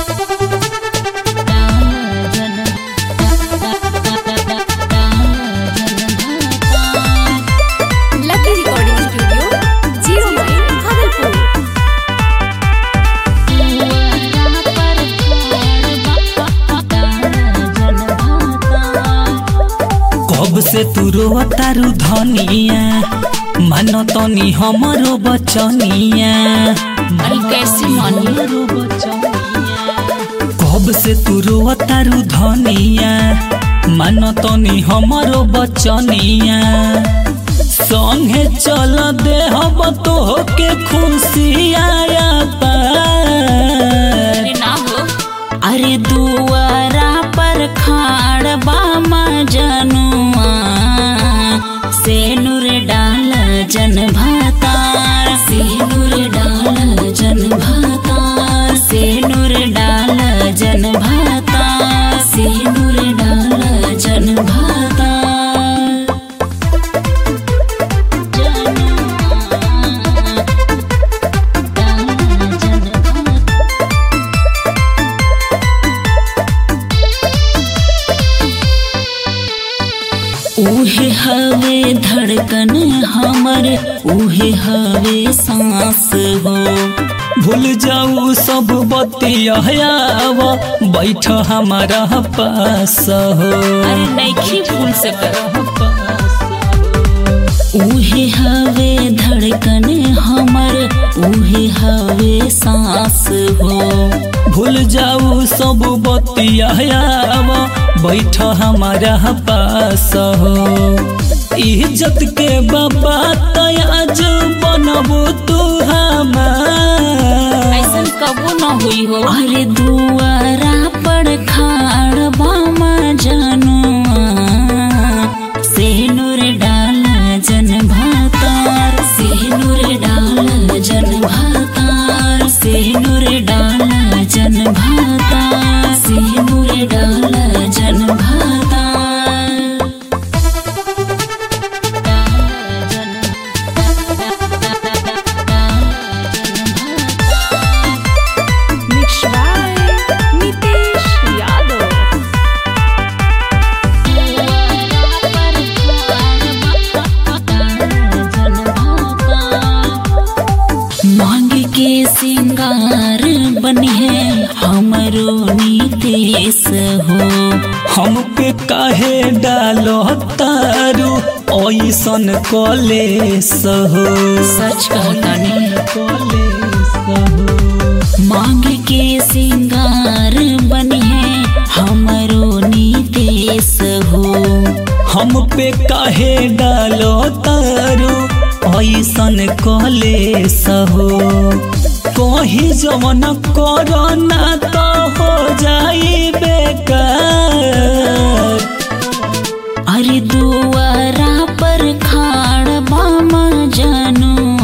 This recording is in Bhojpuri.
लकी रिकॉर्डिंग स्टूडियो जीरो माइल भागलपुर कब से तू रोतारू धनिया मानो तनी हमरो बचनिया अरे कैसे मानी कब से तू रोतारू धनिया मानो तनी हमरो बचनिया संगे चल दे हम तो के खुशी आया पार ना हो अरे दुआरा पर खाड़ बामा जनुआ से नूर डाल जन भातार से नूर डाल जन भातार से नूर डाल जन भातार से नूर डाल जन भातार उहे हवे धड़कन हमर उहे हवे सांस हो भूल जाऊ सब बतिया बैठ हमारा पास हो अरे नैखी भूल सकर उहे हवे धड़कन हमर उहे हवे सांस हो भूल जाऊ सब बतिया बैठ हमारा पास हो इज्जत के बाबा तयाज बनबू तू हमार ऐसन कबो न हुई हो अरे दुआरा पर खाड़ बामा जनुआ से नूर डाल जन भातार से नूर डाल जन भातार से नूर डाल जन भातार से नूर डाल जन भातार मिक्स बाय नितेश यादव मांग के सिंगार बनिए हमरो नीतेश हो हम पे काहे डालो तारू ऐसन कलेस हो सच कहतानी कलेस हो मांग के सिंगार बनिए हमरो नीतेश हो हम पे काहे डालो तारू ऐसन कलेस हो कहीं जवन करो ना तो हो जाई बेकार अरे दुआरा पर खाड़ बामा जानू